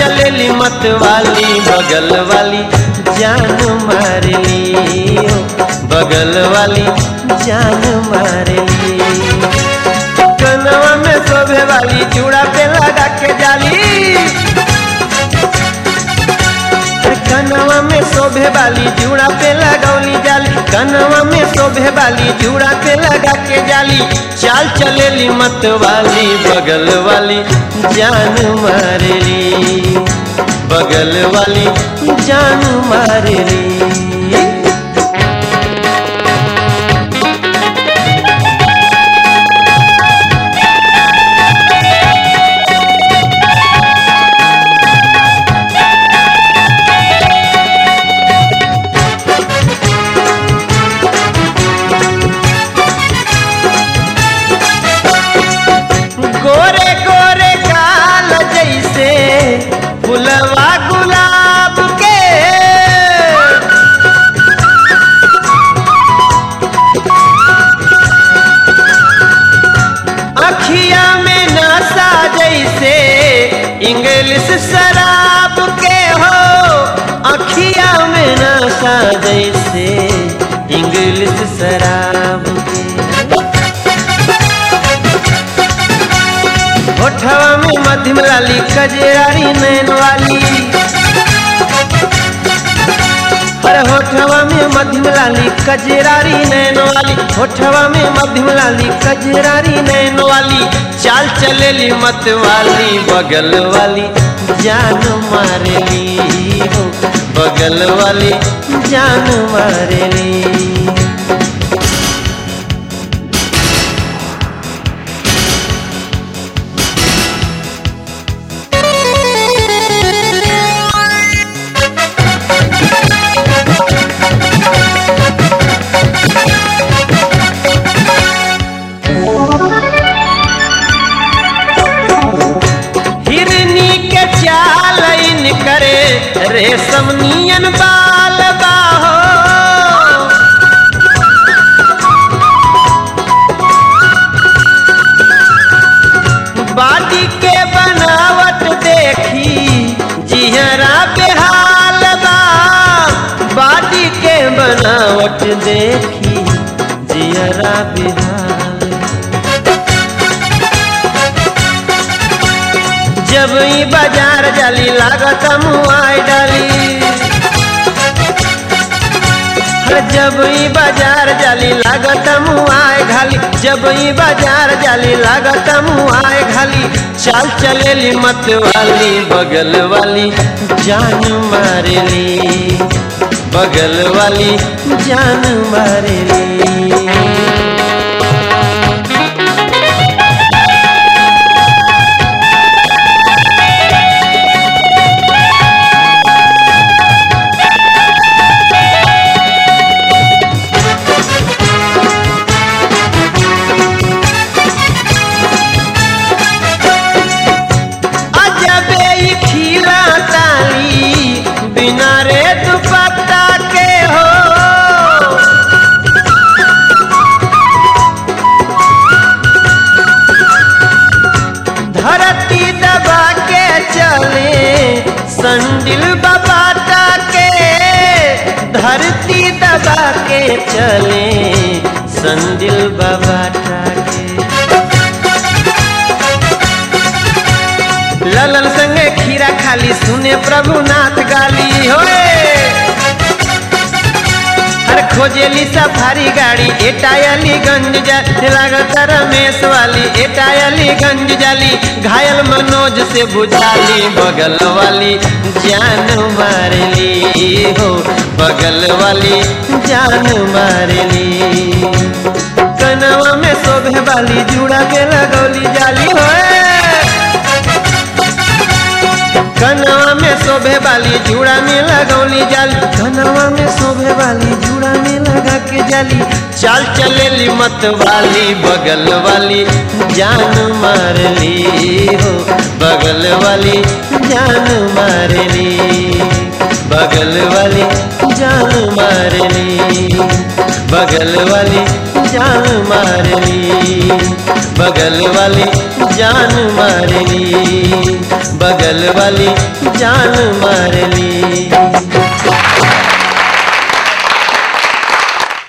चलेली मत वाली बगल वाली जान मारली ओ, बगल वाली जान मारली कनवा में शोभे वाली चूड़ा पे लगा के जाली कनवा में शोभे वाली जूड़ा पे लगौली जाली कनवा में शोभे वाली जूड़ा पे लगा के जाली चाल चलेली मत वाली बगल वाली जान मारली बगल वाली जान मारली गोरे गोरे काल जैसे फुलवा गुलाब के अखिया में नशा जैसे इंग्लिश शराब के हो अखिया में नशा जैसे इंग्लिश शराब के होठवा में मध्यम लाली कजरारी नैन वाली अरे होठवा में मध्यम लाली कजरारी नैन वाली होठवा में मध्यम लाली कजरारी नैन वाली चाल चलेली मत वाली बगल वाली जान मारेली हो बगल वाली जान मारेली हिरनी के चाल इन करे रेशम नियन बाल बाहो बाडी के बनावट देखी जिहरा बेहाल बा बाडी के बनावट देखी जिहरा बेहाल जब ई बाजार जाली लागत मुआई डाली हर जब ई बाजार जाली लागत मुआई घाली जब ई बाजार जाली लागत मुआई घाली चाल चलेली मत वाली बगल वाली जान मारेली बगल वाली जान मारेली अजबे ई खीरा ताली बिना रे दुपट्टा के हो धरती दबा के चले संडिल बबाटा के धरती दबा के चले संडिल बबाटा के ललन संगे खीरा खाली सुने प्रभुनाथ गाली होए हर खोजेली सफारी गाड़ी एटायली गंज जा लागत रमेश वाली एटायली गंज जाली घायल मनोज से बुझाली बगल वाली जान मारली हो बगल वाली जान मारली कनवा में शोभे वाली जुड़ा के लगौली जाली होए कनवा में शोभे वाली जूड़ा में लगौली जाली कनवा में शोभे वाली जूड़ा में लगा के जाली चाल चलेली मत वाली बगल वाली जान मारली हो बगल वाली जान मारली बगल वाली जान मारली बगल वाली जान मारली बगल वाली जान मारली बगल वाली जान मारली